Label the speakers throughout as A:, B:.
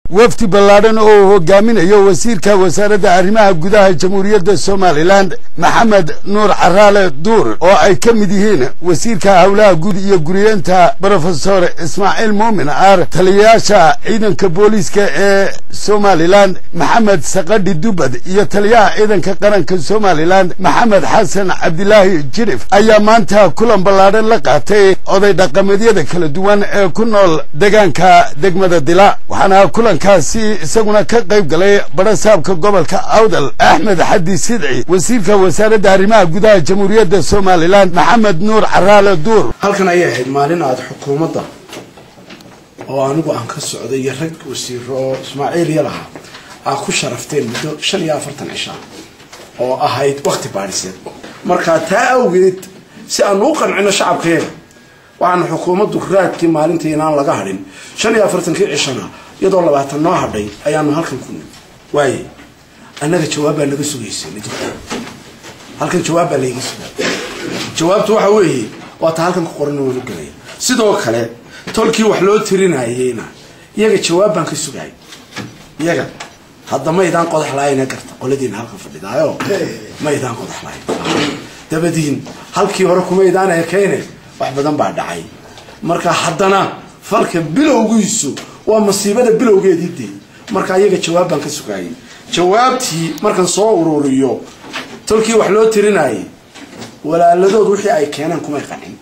A: wafdi ballaadhan oo uu hogaaminayo wasiirka wasaaradda arrimaha gudaha jamhuuriyadda somalilan maxamed nuur caraale duur oo ay ka mid yihiin wasiirka howlaha guud iyo guriyeenta brofesor ismaaciil muumin aar taliyayaasha ciidanka booliiska ee somalilan maxamed saqadhi dubad iyo taliyaha ciidanka qaranka somalilan maxamed xasan cabdilaahi jirif ayaa maanta kulan ballaadhan la qaatay oday dhaqameedyada kala duwan ee ku nool deegaanka degmada dila waxaana kulankaasi isaguna ka qayb galay barasaabka gobolka awdal axmed xadi sidci wasiirka wasaaradda arrimaha gudaha jamhuuriyadda somalilan maxamed nuur caraale duur
B: halkan ayay ahayd maalin aada xukuumadda oo anigu aan ka socday iyo rag wasiiro oo ismaaciil iyo lahaa aa ku sharafteen muddo shan iyo afartan cishaa oo ahayd wakti baadhiseed markaa taa awgeed si aanu u qancino shacabkeeda waxaana xukuumaddu raadkii maalintii inaan laga hadhin shan iyo afartankii cishana iyadoo labaatan noo hadhay ayaanu halkan ku nimi waaye annaga jawaab baa naga sugaysay ma jirto halkan jawaab baa layga sugaa jawaabtu waxa weeye waa ta halkan ku qoran waanu gelaya sidoo kale tolkii wax loo tirinayeyna iyaga jawaab baan ka sugay iyaga hadda maydaan qodax laayna garta qoladiina halkan fadhidaayo maydaan qodax lahayn dabadiin halkii hore kumaydaan ekeyne wax badan baa dhacay marka haddana falka bilowgiisu waa masiibada bilowgeedii dee marka iyaga jawaab baan ka sugayay jawaabtii markan soo ururiyo tolkii wax loo tirinayay walaaladood wixii ay keeneen kumay qancin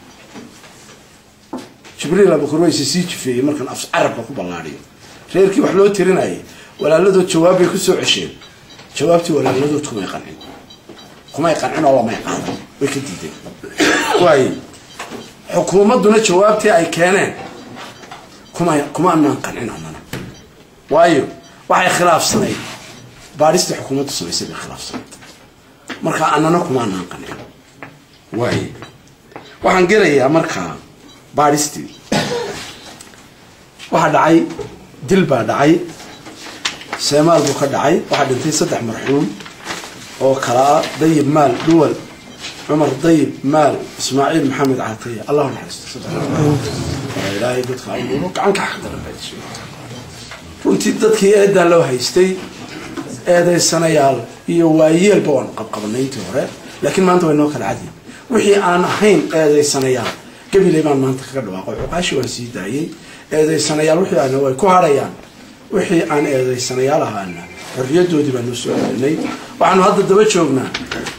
B: jibriil abukurwayse sii jifeeyey markan af carabka ku ballaadhiyo reerkii wax loo tirinayay walaaladood jawaab bay kusoo cesheen jawaabtii walaaladood kumay qancin kumay qancin oo lamay qaadan way ka diideen waaye xukuumadduna jawaabtii ay keeneen kuma kuma anaan qancin anana waayo waxay khilaafsanayd baadhistii xukuumaddu samaysay bay khilaafsanayd marka anana kuma anaan qancin waaye waxaan gelayaa markaa baadhistii waxaa dhacay dil baa dhacay seemaal buu ka dhacay waxaa dhintay saddex marxuum oo kala ah dayib maal dhuwal cumar dayib maal ismaaciil maxamed caataya allahu naxariisto ilaahay dadka abuuro gacanka xaqdaran runtii dadkii eedaa loo haystay eedaysanayaal iyo waayeelba waan qabqabanay intii hore laakiin maanta way noo kala cadyi wixii aan ahayn eedaysanayaal gabiley baan maanta kaga dhawaaqo cuqaashi waan sii daayey eedaysanayaal wixii aana way ku hadhayaan wixii aan eedaysanayaal ahaana xorriyadoodii baan noo soo celinay waxaanu hadda daba joognaa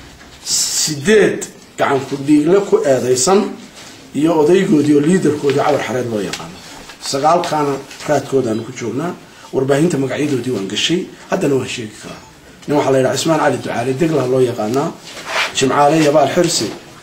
B: sideed gacan ku dhiigle ku eedaysan iyo odaygoodii oo liidarkoodii cabar xareed loo yaqaano sagaalkaana raadkoodaanu ku joognaa warbaahinta magacyadoodii waan gashay haddana waan sheegi karaa nin waxaa la yidhaha cismaan cali ducaale deglah loo yaqaanaa jimcaale yabaal xirsi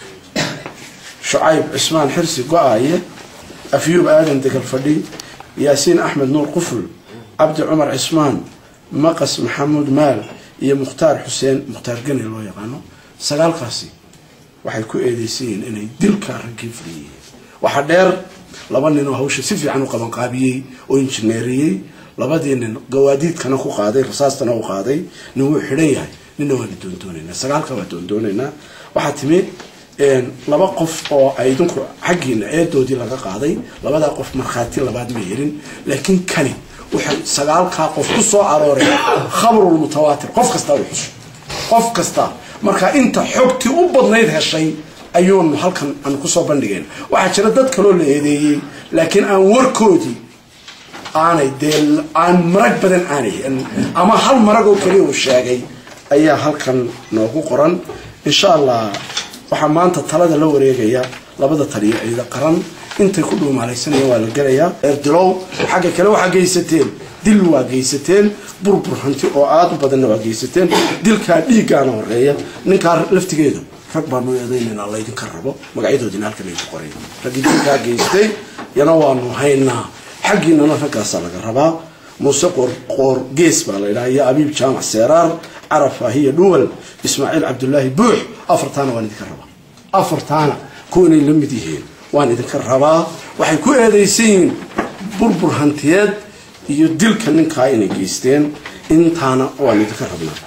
B: shucayb cismaan xirsi go-aaye afyuub aadan degal fadhi yaasiin axmed nuur quful cabdi cumar cismaan maqas maxamuud maal iyo mukhtaar xuseen mukhtaar geni loo yaqaano sagaalkaasi waxay ku eedeysan yihiin inay dilkaa raggii fuliyeen waxaa dheer laba nin oo hawsha si fiican u qabanqaabiyey oo injineeriyey labadii nin gawaadiidkana ku qaaday rasaastana u qaaday nin wuu xidhan yahay ninna waana doondoonaynaa sagaalka waa doondoonaynaa waxaa timi laba qof oo ay idinku xaggiina eedoodii laga qaaday labadaa qof markhaati labaad ma helin laakiin kani waxay sagaalkaa qof ku soo arooreen khabrul mutawaatir qof kastaa u xusho qof kasta marka inta xogtii u badnayd heshay ayuunu halkan aan kusoo bandhigeen waxaa jira dad kaloo la eedeeyey laakiin aan warkoodii aanay dee aan marag badan aanay ama hal marag oo keliya uu sheegay ayaa halkan noogu qoran insha allah waxaa maanta talada la wareegaya labada taliyo ciida qaran intay ku dhuumaalaysanayeen waa la gelayaa eerdilow xagga kale waxaa geysateen dil waa geysateen burbur hanti oo aada u badanna waa geysateen dilkaa dhiiggaana horeeya ninkaa laftigeedu rag baanu eedaynayna laydinka rabo magacyadoodina halkan ay ku qoray raggii dilkaa geystay yana waanu haynaa xaggiinana raggaasaa laga rabaa muuse qoor gees baa la ydhaha iyo abiib jaamac seeraar caraf ahiya dhuwal ismaaciil cabdulaahi buux afartaana waan idinka rabaa afartaana kuwa inay la mid yihiin waan idinka rabaa waxay ku eedaysan yihiin burbur hantiyeed iyo dilka ninkaa inay geysteen intaana waan idinka rabnaa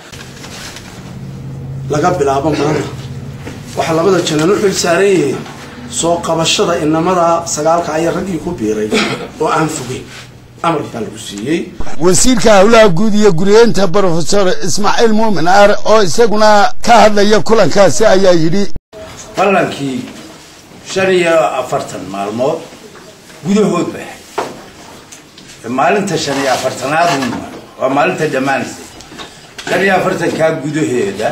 B: laga bilaabo maanta waxaa labada janan u xil saaran yihiin soo qabashada inamada sagaalka ayaa raggii ku biiray oo aan fogeyn amarkaa lagu siiyey
A: wasiirka howlaha guud iyo guriyeenta brofesor ismaaciil muumin aar oo isaguna ka hadlaya kulankaasi ayaa yidhi
C: ballankii shan iyo afartan maalmood gudahood bay ahayd maalinta shan iyo afartanaad waa maalinta dhammaanaysa shan iyo afartankaa gudaheeda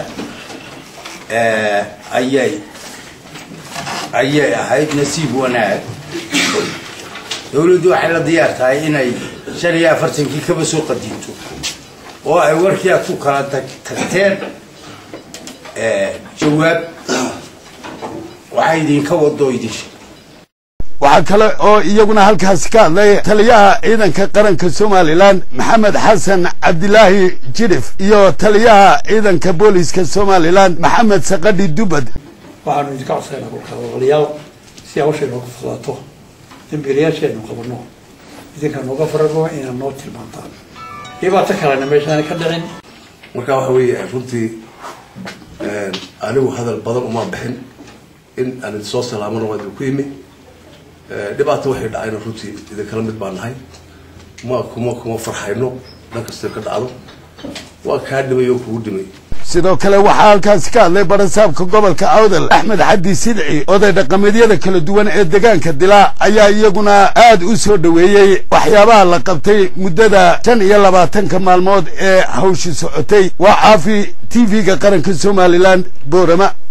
C: ayay ayay ahayd nasiib wanaag dowladdu waxay la diyaar tahay inay shan iyo afartankii kaba soo qadinto oo ay warkii aad ku kala tagteen jawaab waxay idinka wado idin
A: waxaa kale oo iyaguna halkaasi ka hadlay taliyaha ciidanka qaranka somalilan maxamed xasan cabdilaahi jidhif iyo taliyaha ciidanka booliska somalilan maxamed saqadhi dubad
D: waxaanu idinka codsaynaa kolkaa walaalayaal si hawshay nooga fudaato dambiilayaashaynu qabanno idinka nooga farano inaad noo tilmaantaan dhibaato kalena meeshaana ka dhicin
E: marka waxa weeye runtii anigu hadal badan uma bixin in aan idinsoo salaamana waa idinku yimi dhibaata waxay dhacayna runtii idinkala mid baa nahay ma kuma kuma farxayno dhan kasta ka dhacdo waa kaa dhimay oo kugu dhimay
A: sidoo kale waxaa halkaasi ka hadlay barasaabka gobolka awdal axmed xaddi sidci oday dhaqameedyada kala duwan ee deegaanka dilaa ayaa iyaguna aad u soo dhoweeyey waxyaabaha la qabtay muddada shan iyo labaatanka maalmood ee hawshi socotay waa caafi t v-ga qaranka somalilan boorama